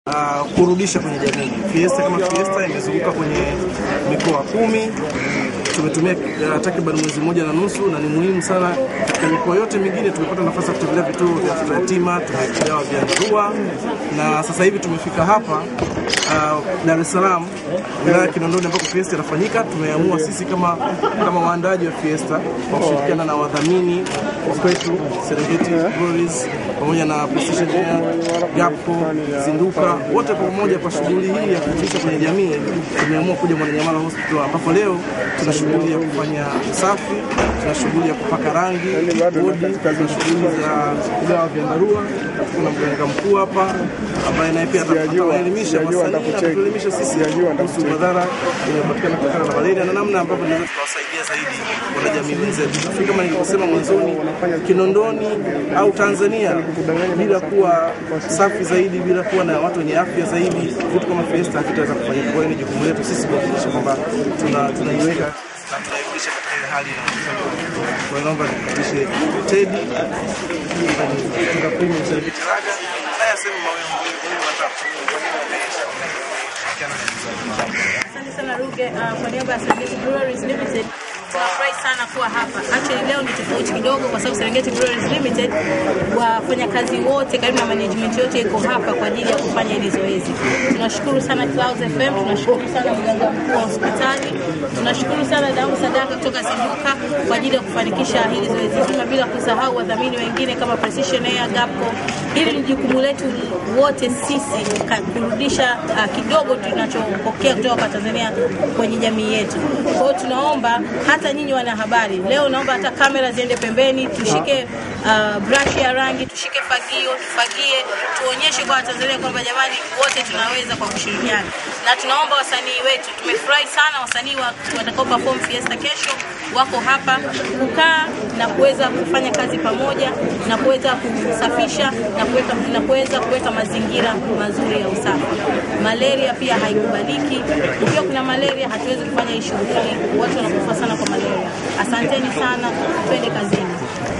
uh, kurudisha kwenye jamii. Fiesta kama Fiesta imezunguka kwenye mikoa kumi. Tumetumia uh, takriban mwezi mmoja na nusu, na ni muhimu sana. Katika mikoa yote mingine tumepata nafasi ya kutembelea vituo vya watoto yatima, tumegawa vyandarua, na sasa hivi tumefika hapa uh, Dar es Salaam, wilaya ya Kinondoni ambako Fiesta inafanyika. Tumeamua sisi kama kama waandaji wa Fiesta kwa kushirikiana na wadhamini wa kwetu Serengeti Breweries pamoja na Precision Air, Gapco, Zinduka, wote kwa pamoja kwa shughuli hii ya kurudisha kwenye jamii, tumeamua kuja Mwananyamala Hospital ambapo leo tuna shughuli ya kufanya usafi, tuna shughuli ya kupaka rangi bodi, tuna shughuli za kugawa vyandarua. Kuna mganga mkuu hapa ambaye naye pia ataelimisha wasanii na kutuelimisha sisi kuhusu madhara yanayopatikana kutokana na malaria na namna ambavyo tunaweza tukawasaidia zaidi wanajamii wenzetu. Nafikiri kama nilivyosema mwanzoni, Kinondoni au Tanzania bila kuwa safi zaidi, bila kuwa na watu wenye afya zaidi, vitu kama Fiesta havitaweza kufanyika. Kwa hiyo ni jukumu letu sisi kuhakikisha kwamba tuna- tunaiweka na tunairudisha katika ile hali inayofanya. Kwa hiyo naomba nikukaribishe Teddy kutoka Premium Serengeti Raga, naye aseme mawili mawili matatu. Asante sana Ruge. Uh, kwa niaba ya Serengeti Breweries Limited tunafurahi sana kuwa hapa. Actually leo ni tofauti kidogo kwa sababu Serengeti Breweries Limited wafanyakazi wote karibu na management yote iko hapa kwa ajili ya kufanya hili zoezi. Tunashukuru sana Clouds FM, tunashukuru sana mganga mkuu wa hospitali, tunashukuru sana Damu Sadaka kutoka Zinduka kwa ajili ya kufanikisha hili zoezi zima, bila kusahau wadhamini wengine kama Precision Air, Gapco. Hili ni jukumu letu wote sisi ka- kurudisha uh, kidogo tunachopokea kutoka kwa Tanzania kwenye jamii yetu. Kwa hiyo tunaomba hata nyinyi wanahabari, leo naomba hata kamera ziende pembeni, tushike uh, brush ya rangi, tushike fagio, tufagie, tuonyeshe kwa Watanzania kwamba jamani, wote tunaweza kwa kushirikiana, na tunaomba wasanii wetu, tumefurahi sana wasanii wa- watakao perform Fiesta kesho wako hapa kukaa na kuweza kufanya kazi pamoja na kuweza kusafisha na kuweka na kuweza kuweka mazingira mazuri ya usafi. Malaria pia haikubaliki. Ukiwa kuna malaria, hatuwezi kufanya hii shughuli, watu wanakufa sana kwa malaria. Asanteni sana, twende kazini.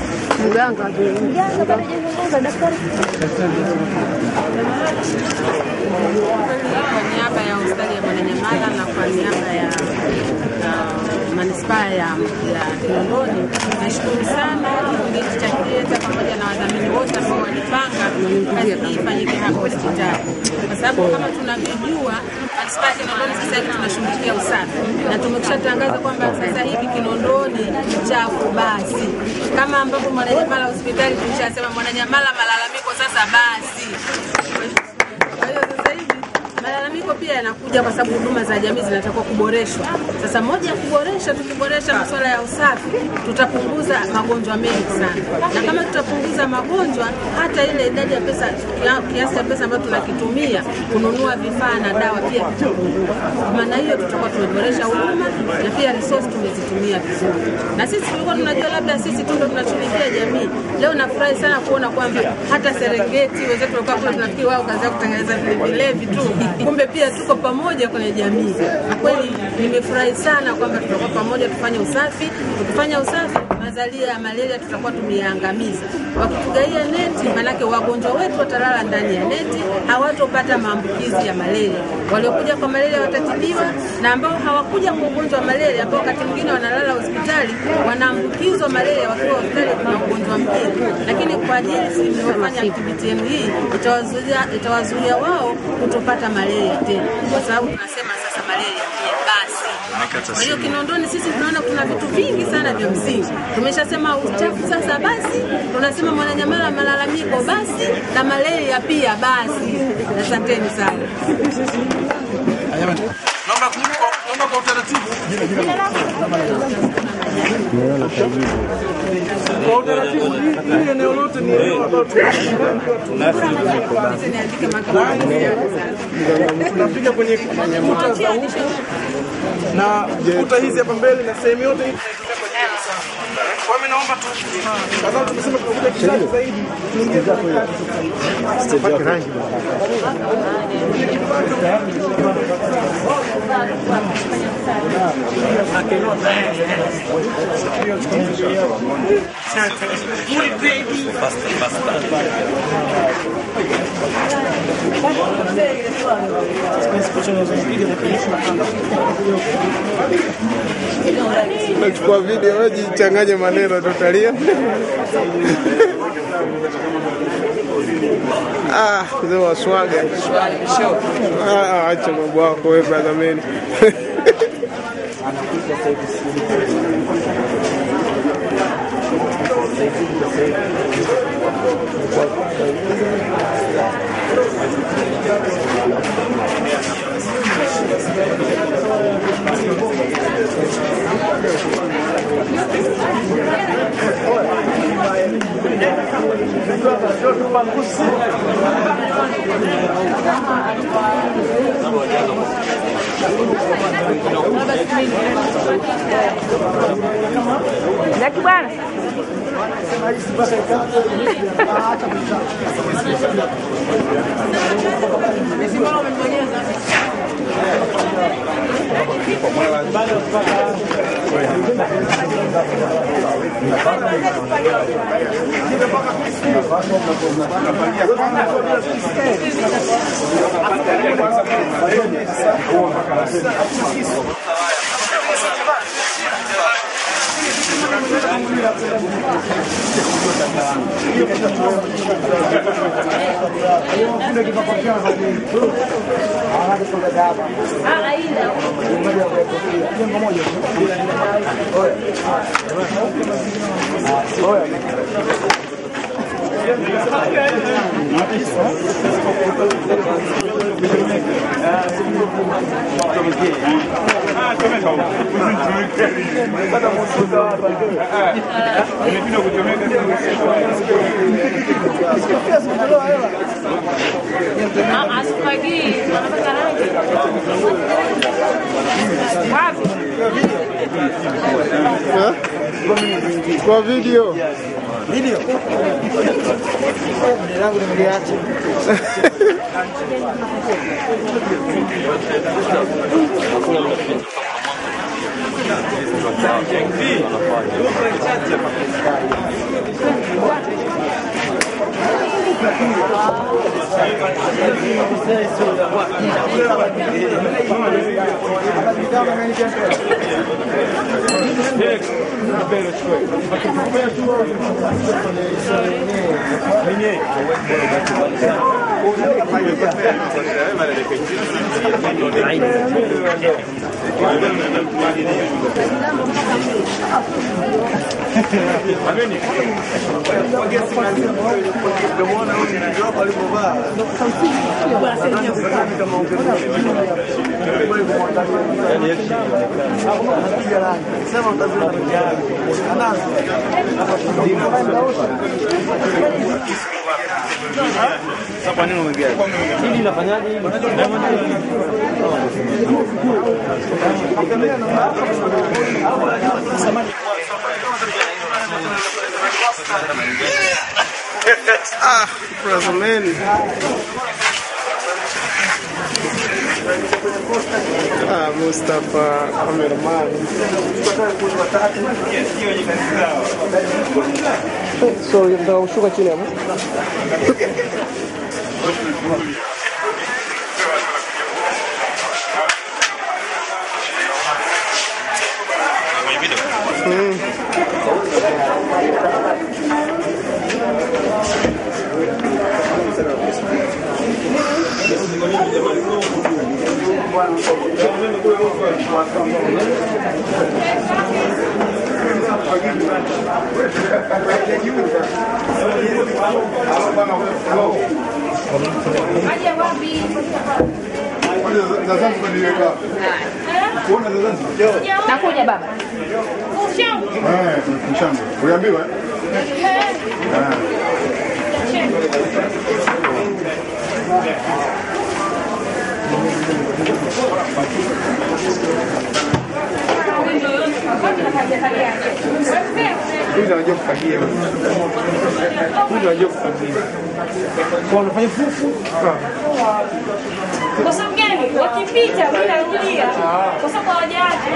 kwa niaba ya hospitali ya Mwananyamala na kwa niaba ya uh, manispaa ya, ya Kinondoni nashukuru sana kikundi hiki cha Kieta pamoja na wadhamini wote ambao walipanga kazi hii ifanyike hapa hospitali, kwa sababu kama tunavyojua manispaa ya Kinondoni sasa hivi tunashughulikia usafi na tumekwishatangaza kwamba sasa hivi Kinondoni chafu basi, kama ambavyo Mwananyamala hospitali tulishasema Mwananyamala malalamiko sasa basi. Kwa hiyo sasa hivi malalamiko pia yanakuja kwa sababu huduma za jamii zinatakiwa kuboreshwa. Sasa moja ya kuboresha, tukiboresha masuala ya usafi, tutapunguza magonjwa mengi sana, na kama tutapunguza magonjwa, hata ile idadi ya pesa, kia- kiasi cha pesa ambayo tunakitumia kununua vifaa na dawa pia kitapungua. Kwa maana hiyo, tutakuwa tumeboresha huduma na pia resource tumezitumia vizuri, na sisi tulikuwa tunajua labda sisi tu ndo tunashughulikia jamii. Leo nafurahi sana kuona kwamba hata Serengeti wenzetu walikuwa kule, tunafikiri wao kazi yao kutengeneza vile vilevi tu, kumbe pia tuko pamoja kwenye jamii. Na kweli nimefurahi sana kwamba tutakuwa pamoja, tufanye usafi. Tukifanya usafi, mazalia ya malaria tutakuwa tumeyaangamiza. Wakitugaia neti, manake wagonjwa wetu watalala ndani ya neti, hawatopata maambukizi ya malaria. Waliokuja kwa malaria watatibiwa, na ambao hawakuja kwa ugonjwa wa malaria, ambao wakati mwingine wanalala hospitali, wanaambukizwa malaria wakiwa hospitali, kuna ugonjwa mwingine. Lakini kwa ajili tulivyofanya activity yenu hii, itawazuia itawazuia wao kutopata malaria tena, kwa sababu tunasema sasa malaria pia basi. Kwa hiyo Kinondoni sisi tunaona kuna vitu vingi sana vya msingi. Tumeshasema uchafu sasa basi, tunasema Mwananyamala malalamiko basi, na malaria pia basi. Asanteni sana. Jamani, naomba kwa- naomba kwa utaratibu kwa utaratibu, hili hili eneo lote ni eneo ambalo tunapiga kwenye kuta za huku na kuta hizi hapa mbele na sehemu yote hii tunaitumia kwa ajili ya usafi. Kwa hiyo mimi naomba tu, kwa sababu tumesema tunakuja kizazi zaidi, tuingie kwenye kazi. Pake rangi bwana. Nachukua video wewe jichanganye maneno tutalia. Ah, mzee wa swaga. Ah, acha mambo yako wewe brother man. Jaki bwana. Asipagii, anataka rangi. Wapi? Ha? Kwa video. Ah, brother man. Ah, Mustafa cameraman. Sorry, nataka kushuka chini hapo. Nakuja baba. Uliambiwa? Huyu anajua kufagia. Huyu anajua kufagia. Kwa unafanya fufu? Kwa sababu gani? Wakipita mimi narudia, kwa sababu hawajaacha.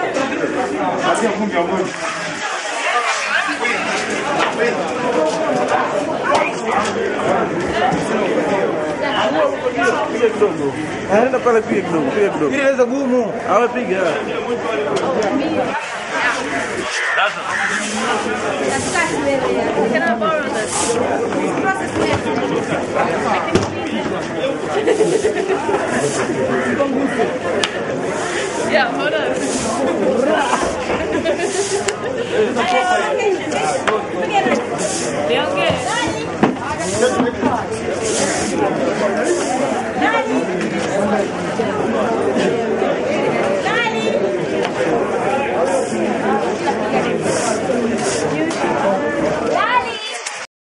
Piga kidogo. Nenda pale piga kidogo, piga kidogo. Ile inaweza gumu. Awe piga. Katikati mbele ya